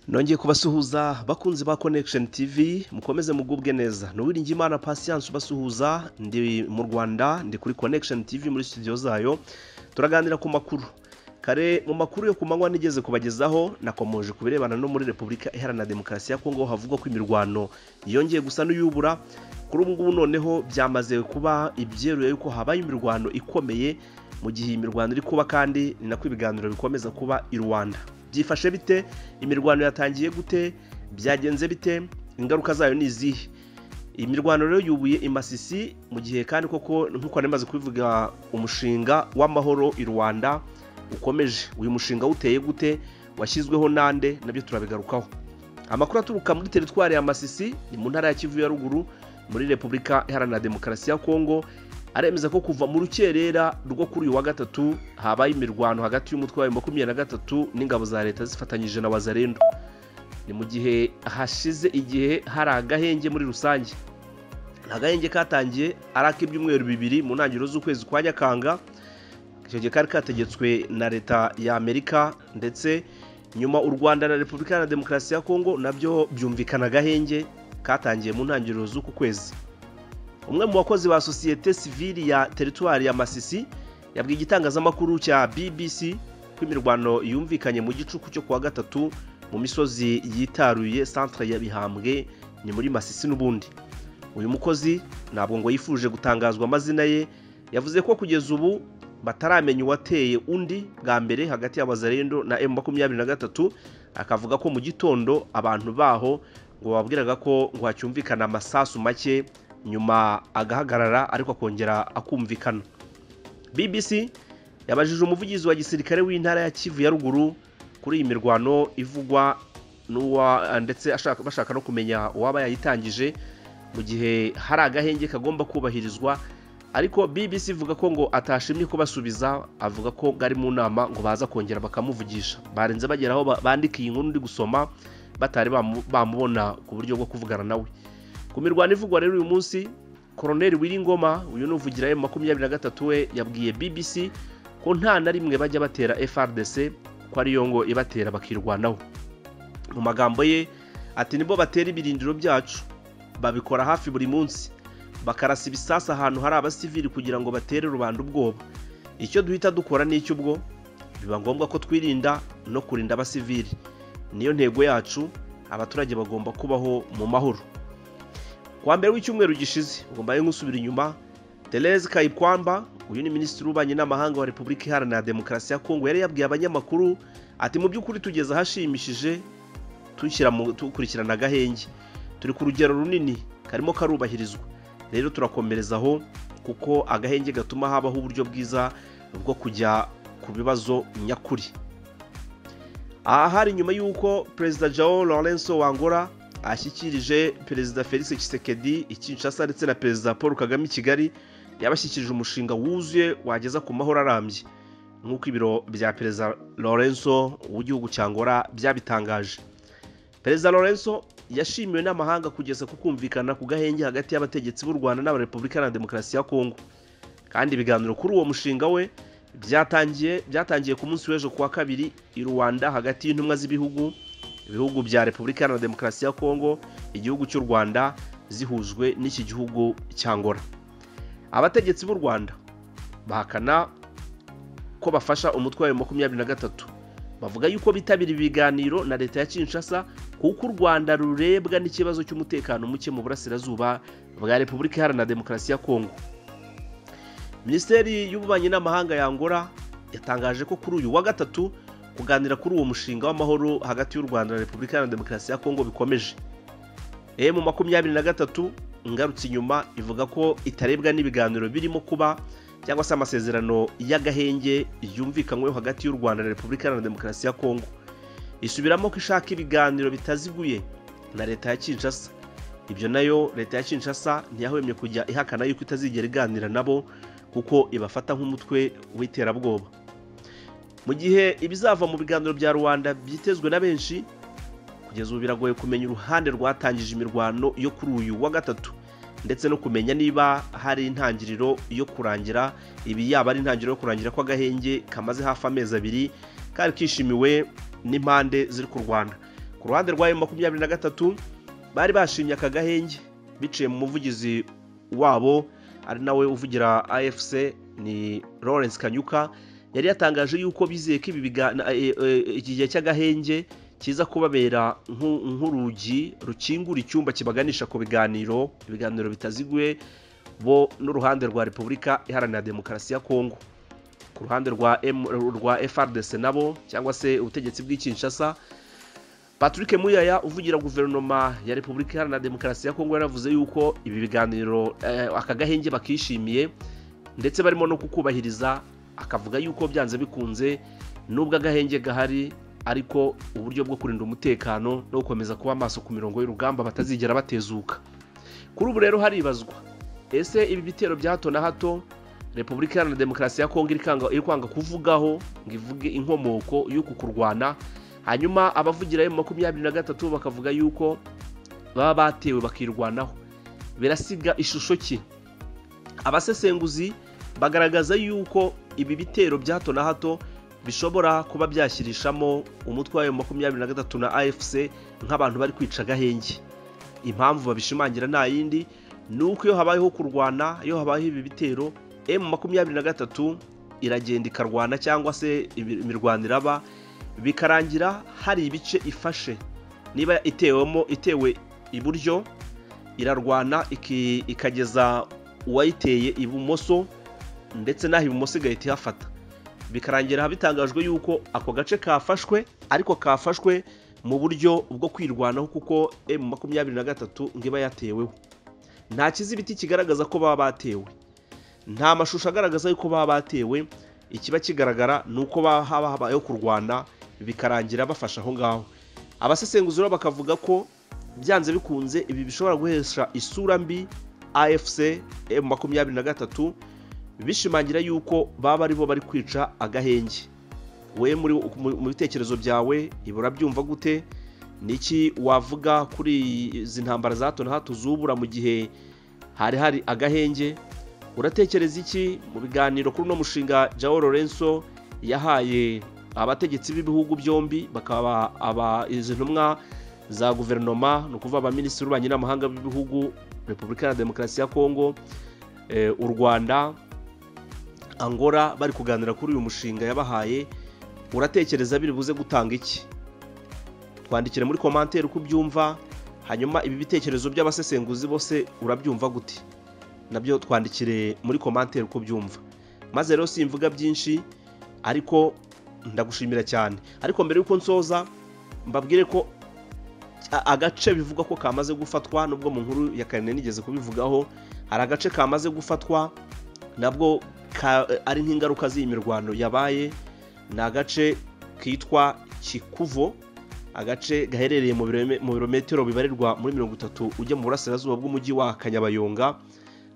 nongeye kubasuhuza bakunzi ba connection tv mukomeze mugubwe neza nuwiringi imana patience ubasuhuza ndi mu rwanda ndi kuri connection tv muri studio zayo turaganira ku makuru kare mu makuru yo ku manywa nigeze kubagezaho nakomoje ku birebana no muri repubulika iharanira demokarasi ya kongo havugwa ko imirwano yongeye gusa n'uyubura kuri ubu ngubu noneho byamaze kuba ibyeruye yuko habaye imirwano ikomeye mu gihe iyi mirwano iri kuba kandi ni nako ibiganiro bikomeza kuba i rwanda byifashe bite imirwano yatangiye gute byagenze bite ingaruka zayo ni izihe imirwano rero yubuye imasisi mu gihe kandi koko nk'uko nari kubivuga umushinga w'amahoro i rwanda ukomeje uyu mushinga uteye gute washyizweho nande nabyo turabigarukaho amakuru aturuka muri teritwari ya masisi ni mu ntara ya kivu ya ruguru muri repubulika iharanira demokarasi ya kongo aremeza ko kuva mu rukerera rwo kuri uyu wa gatatu habaye imirwano hagati y'umutwe wa makumyabiri na gatatu n'ingabo za leta zifatanyije na wazarendo ni mu gihe hashize igihe hari agahenge muri rusange agahenge katangiye ari ak'ibyumweru bibiri mu ntangiriro z'ukwezi kwa nyakanga icyo gihe kari kategetswe na leta ya amerika ndetse nyuma u rwanda na repubulika na demokarasi ya kongo nabyo byumvikana agahenge katangiye mu ntangiriro z'uku kwezi umwe mu bakozi ba sosiyete sivili ya teritwari ya masisi yabwiye igitangazamakuru cya bbc ko imirwano yumvikanye mu gicuku cyo kuwa gatatu mu misozi yitaruye centre ya bihambwe ni muri masisi n'ubundi uyu mukozi ntabwo ngo yifuje gutangazwa amazina ye yavuze ko kugeza ubu bataramenya uwateye undi bwa mbere hagati ya bazarendo na m makumyabiri na gatatu akavuga ko mu gitondo abantu baho ngo bababwiraga ko ngo hacyumvikana amasasu make nyuma agahagarara ariko akongera akumvikana bbc yabajije umuvugizi wa gisirikare w'intara ya kivu ya ruguru kuri iyi mirwano ivugwa n'uwa ndetse bashaka no kumenya uwaba yayitangije mu gihe hari agahenge kagomba kubahirizwa ariko bbc ivuga ko ngo atashimye kubasubiza avuga ko ari mu nama ngo baza kongera bakamuvugisha barenze bagera aho bandika iyi nkuru ndi gusoma batari bamubona ku buryo bwo kuvugana nawe ku mirwano ivugwa rero uyu munsi koroneri w'iringoma uyu ni uvugira makumyabiri na gatatu we yabwiye bbc ko nta na rimwe bajya batera frdc ko ariyo ngo ibatera bakirwanaho mu magambo ye ati nibo batera ibirindiro byacu babikora hafi buri munsi bakarasa ibisasu ahantu hari abasivili kugira ngo batere rubanda ubwoba icyo duhita dukora n'icy'ubwo biba ngombwa ko twirinda no kurinda abasivili niyo ntego yacu abaturage bagomba kubaho mu mahoro kuwa mbere w'icyumweru gishize ugomba gusubira inyuma Therese kayikwamba uyu ni minisitiri w'ububanyi n'amahanga wa repubulika iharanira demokarasi ya kongo yari yabwiye abanyamakuru ati mu by'ukuri tugeze ahashimishije dukurikirana agahenge turi ku rugero runini karimo karubahirizwa rero turakomerezaho kuko agahenge gatuma habaho uburyo bwiza bwo kujya ku bibazo nyakuri aha hari nyuma y'uko perezida jao lorenzo wangora ashyikirije perezida felix Tshisekedi i Kinshasa ndetse na perezida paul kagame i kigali yabashyikirije umushinga wuzuye wageza ku mahoro arambye nk'uko ibiro bya perezida lorenzo w'igihugu cya ngora byabitangaje perezida lorenzo yashimiwe n'amahanga kugeza ku kumvikana ku gahenge hagati y'abategetsi b'u rwanda n'abarepubulika na demokarasi ya kongo kandi ibiganiro kuri uwo mushinga we byatangiye byatangiye ku munsi w'ejo kuwa kabiri i rwanda hagati y'intumwa z'ibihugu ibihugu bya repubulika na demokarasi ya kongo igihugu cy'u rwanda zihujwe n'iki gihugu cya ngora abategetsi b'u rwanda bahakana ko bafasha umutwe wa makumyabiri na gatatu bavuga yuko bitabira ibiganiro na leta ya kinshasa kuko u rwanda rurebwa n'ikibazo cy'umutekano muke mu burasirazuba bwa repubulika iharanira demokarasi ya kongo minisiteri y'ububanyi n'amahanga ya ngora yatangaje ko kuri uyu wa gatatu kuganira kuri uwo mushinga w'amahoro hagati y'u rwanda na repubulika iharanira demokarasi ya kongo bikomeje emu makumyabiri na gatatu ingarutse inyuma ivuga ko itarebwa n'ibiganiro birimo kuba cyangwa se amasezerano y'agahenge yumvikanyweho hagati y'u rwanda na repubulika iharanira demokarasi ya kongo isubiramo ko ishaka ibiganiro bitaziguye na leta ya kinshasa ibyo nayo leta ya kinshasa ntiyahwemye kujya ihakana yuko itazigera iganira nabo kuko ibafata nk'umutwe w'iterabwoba mu gihe ibizava mu biganiro bya rubanda byitezwe na benshi kugeza ubu biragoye kumenya uruhande rwatangije imirwano yo kuri uyu wa gatatu ndetse no kumenya niba hari intangiriro yo kurangira ibi yaba ari intangiriro yo kurangira kw'agahenge kamaze hafi amezi abiri kari kishimiwe n'impande ziri ku rwanda ku ruhande rw'ayo makumyabiri na gatatu bari bashimye aka gahenge biciye mu muvugizi wabo ari nawe uvugira afc ni lawrence kanyuka yari yatangaje yuko bizeye ko ibi iki gihe cy'agahenge kiza kubabera nk'urugi rukingura icyumba kibaganisha ku biganiro ibiganiro bitaziguye bo n'uruhande rwa repubulika iharanira demokarasi ya kongo ku ruhande rwa frdc nabo cyangwa se ubutegetsi bw'ikinshasa patrick muyaya uvugira guverinoma ya repubulika iharanira demokarasi ya kongo yaravuze yuko ibi biganiro aka gahenge bakishimiye ndetse barimo no kukubahiriza akavuga yuko byanze bikunze n'ubwo agahenge gahari ariko uburyo bwo kurinda umutekano no gukomeza kuba amaso ku mirongo y'urugamba batazigera batezuka kuri ubu rero haribazwa ese ibi bitero bya hato na hato repubulika iharanira demokarasi ya kongo iri kwanga kuvugaho ngo ivuge inkomoko y'uku kurwana hanyuma abavugira ayo makumyabiri na gatatu bakavuga yuko baba batewe bakirwanaho birasiga ishusho ki abasesenguzi bagaragaza yuko ibi bitero bya hato na hato bishobora kuba byashyirishamo umutwe w'ayo makumyabiri na gatatu na afc nk'abantu bari kwica agahenge impamvu babishimangira nta yindi ni uko iyo habayeho kurwana iyo habayeho ibi bitero emu makumyabiri na gatatu iragenda ikarwana cyangwa se imirwano iraba bikarangira hari ibice ifashe niba itewemo itewe iburyo irarwana ikageza uwayiteye ibumoso ndetse n'aho ibumoso igahita ihafata bikarangira bitangajwe yuko ako gace kafashwe ariko kafashwe mu buryo bwo kwirwanaho kuko emu makumyabiri na gatatu ngo iba yateweho nta kizibiti kigaragaza ko baba batewe nta mashusho agaragaza yuko baba batewe ikiba kigaragara ni uko haba habayeho kurwana bikarangira bafasha aho ngaho abasesenguzi bakavuga ko byanze bikunze ibi bishobora guhesha isura mbi afc m makumyabiri na gatatu bishimangira yuko baba aribo bari kwica agahenge we mu bitekerezo byawe ibura byumva gute niki wavuga kuri izi ntambara za hato na hato zubura mu gihe hari hari agahenge uratekereza iki mu biganiro kuri uno mushinga Joao Lorenzo yahaye abategetsi b'ibihugu byombi bakaba aba izi ntumwa za guverinoma ni ukuvuga abaminisitiri b'ububanyi n'amahanga b'ibihugu repubulika ya demokarasi ya kongo u rwanda angola bari kuganira kuri uyu mushinga yabahaye uratekereza biri buze gutanga iki twandikire muri komantere uko ubyumva hanyuma ibi bitekerezo by'abasesenguzi bose urabyumva gute nabyo twandikire muri komantere uko byumva maze rero simvuga byinshi ariko ndagushimira cyane ariko mbere y'uko nsoza mbabwire ko agace bivuga ko kamaze gufatwa nubwo mu nkuru ya karindwi nigeze kubivugaho hari agace kamaze gufatwa nabwo ari nk'ingaruka z'iyi mirwano yabaye ni agace kitwa kikuvo agace gaherereye mu birometero bibarirwa muri mirongo itatu ujya mu burasirazuba bw'umujyi wa kanyabayonga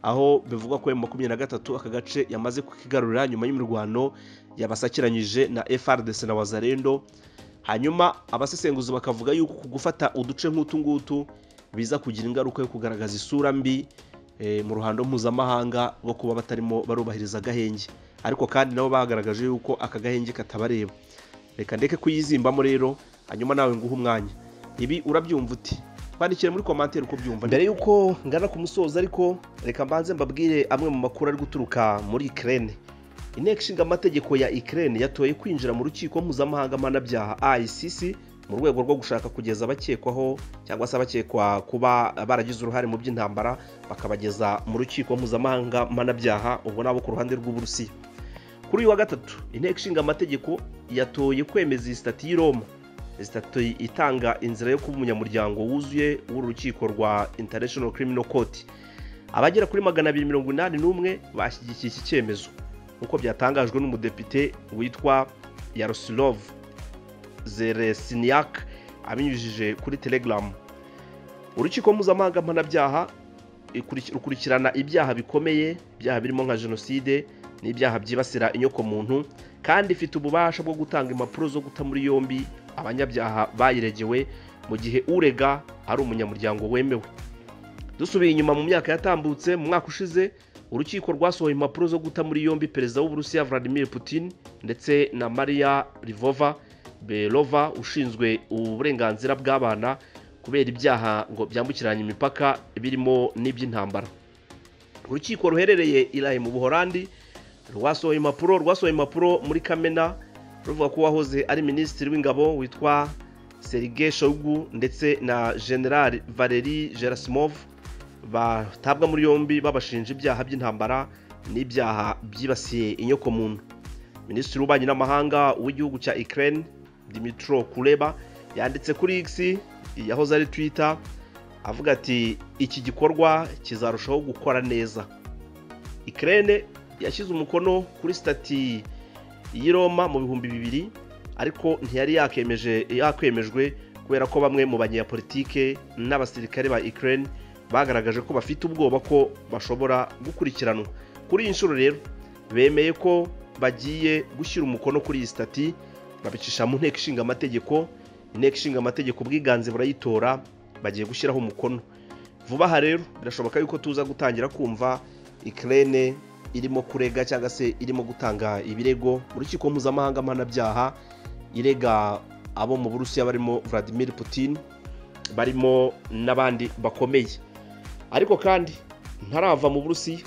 aho bivugwa ko makumyabiri na gatatu aka gace yamaze kukigarurira nyuma y'imirwano yabasakiranyije na FRDC na wazarendo hanyuma abasesenguzi bakavuga yuko ku gufata uduce nk'utu ngutu biza kugira ingaruka yo kugaragaza isura mbi mu ruhando mpuzamahanga rwo kuba batarimo barubahiriza agahenge ariko kandi nabo bagaragaje yuko aka gahenge katabareba reka ndeke kuyizimbamo rero hanyuma nawe nguhe umwanya ibi urabyumva uti twandikire muri komantere uko byumva mbere y'uko ngana ku musozo ariko reka mbanze mbabwire amwe mu makuru ari guturuka muri ikirere inteko ishinga amategeko ya ikirere yatoye kwinjira mu rukiko mpuzamahanga mpanabyaha ICC mu rwego rwo gushaka kugeza abakekwaho cyangwa se abakekwa kuba baragize uruhare mu by'intambara bakabageza mu rukiko mpuzamahanga mpanabyaha ubwo nabo ku ruhande rw'uburusiya kuri uyu wa gatatu inteko ishinga amategeko yatoye kwemeza iyi sitati y'i roma sitati itanga inzira yo kuba umunyamuryango wuzuye w'urukiko rwa international criminal court abagera kuri magana abiri mirongo inani n'umwe bashyigikiye iki cyemezo nk'uko byatangajwe n'umudepite witwa yarosilov zeresiniak abinyujije kuri telegram urukiko mpuzamahanga mpanabyaha rukurikirana ibyaha bikomeye ibyaha birimo nka jenoside n'ibyaha byibasira inyoko muntu kandi ifite ububasha bwo gutanga impapuro zo guta muri yombi abanyabyaha bayiregewe mu gihe urega ari umunyamuryango wemewe dusubiye inyuma mu myaka yatambutse mu mwaka ushize urukiko rwasohoye impapuro zo guta muri yombi perezida w'uburusiya vladimir putin ndetse na maria rivova berova ushinzwe uburenganzira bw'abana kubera ibyaha ngo byambukiranye imipaka birimo n'iby'intambara urukiko ruherereye irayi mu buhorandi rwasohoye impapuro rwasohoye impapuro muri kamena ruvuga ko uwahoze ari minisitiri w'ingabo witwa serige shogu ndetse na general valeri gerasimov batabwa muri yombi babashinja ibyaha by'intambara n'ibyaha byibasiye inyokomuntu minisitiri w'ububanyi n'amahanga w'igihugu cya ikirere dimitro kureba yanditse kuri x yahoze ari twita avuga ati iki gikorwa kizarushaho gukora neza ikirere yashyize umukono kuri sitati y'i Roma mu bihumbi bibiri ariko ntiyari yakemeje yakwemejwe kubera ko bamwe mu banyapolitike n'abasirikare ba ikirere bagaragaje ko bafite ubwoba ko bashobora gukurikiranwa kuri iyi nshuro rero bemeye ko bagiye gushyira umukono kuri iyi sitati babicisha mu nteko ishinga amategeko inteko ishinga amategeko ubwiganze burayitora bagiye gushyiraho umukono vuba aha rero birashoboka yuko tuza gutangira kumva ikirere irimo kurega cyangwa se irimo gutanga ibirego mu rukiko mpuzamahanga mpanabyaha irega abo mu burusiya barimo Vladimir Putin barimo n'abandi bakomeye ariko kandi ntarava mu burusiya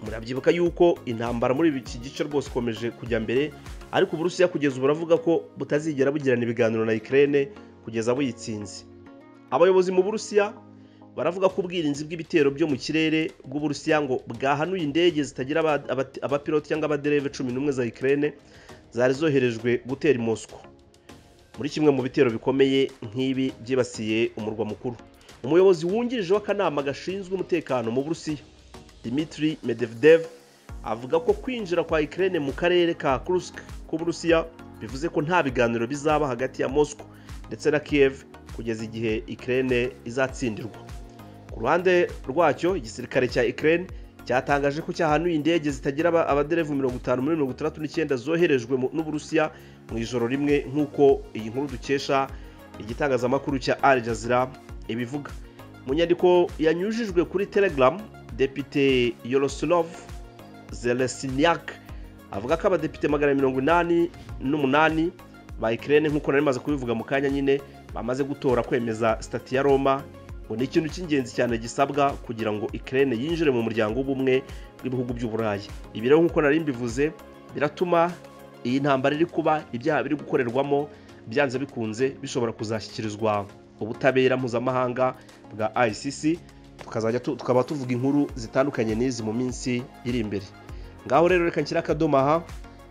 murabyibuka yuko intambara muri iki gice rwose ikomeje kujya mbere ariko uburusiya kugeza ubu buravuga ko butazigera bugirana ibiganiro na ikirere kugeza buyitsinze abayobozi mu burusiya baravuga ko ubwirinzi bw'ibitero byo mu kirere bw'uburusiya ngo bwahanuye indege zitagira abapiloti cyangwa abadereve cumi n'umwe za ikirere zari zoherejwe gutera i Moscow muri kimwe mu bitero bikomeye nk'ibi byibasiye umurwa mukuru umuyobozi wungirije w'akanama gashinzwe umutekano mu burusiya Dmitry Medvedev avuga ko kwinjira kwa ikirere mu karere ka Kursk k'uburusiya bivuze ko nta biganiro bizaba hagati ya Moscow ndetse na Kiev kugeza igihe ikirere izatsindirwa ku ruhande rwacyo igisirikare cya ikirere cyatangaje ko cyahanuye indege zitagira abaderevu mirongo itanu muri mirongo itandatu n'icyenda zoherejwe n'uburusiya mu ijoro rimwe nk'uko iyi nkuru dukesha igitangazamakuru cya Al Jazeera ibivuga mu nyandiko yanyujijwe kuri telegram depite yorosilov zeresinyak avuga ko abadepite magana mirongo inani n'umunani ba ikirere nk'uko nari maze kubivuga mu kanya nyine bamaze gutora kwemeza sitati ya roma ngo ni ikintu cy'ingenzi cyane gisabwa kugira ngo ikirere yinjire mu muryango w'ubumwe bw'ibihugu by'uburayi ibi rero nk'uko nari mbivuze biratuma iyi ntambara iri kuba ibyaha biri gukorerwamo byanze bikunze bishobora kuzashyikirizwa ubutabera mpuzamahanga bwa ICC tukazajya tukaba tuvuga inkuru zitandukanye n'izi mu minsi iri imbere ngaho rero reka nshyire akadomo aha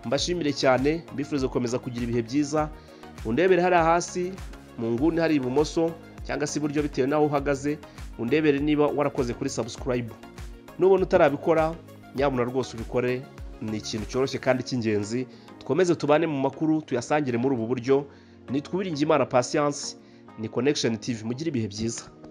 mbashimire cyane mbifuriza gukomeza kugira ibihe byiza undebere hariya hasi mu nguni hari ibumoso cyangwa se iburyo bitewe n'aho uhagaze undebere niba warakoze kuri subscribe nubona utarabikora nyabuna rwose ubikore ni ikintu cyoroshye kandi cy'ingenzi dukomeze tubane mu makuru tuyasangire muri ubu buryo ni twiringi imana pasiyanse ni connection tv mugire ibihe byiza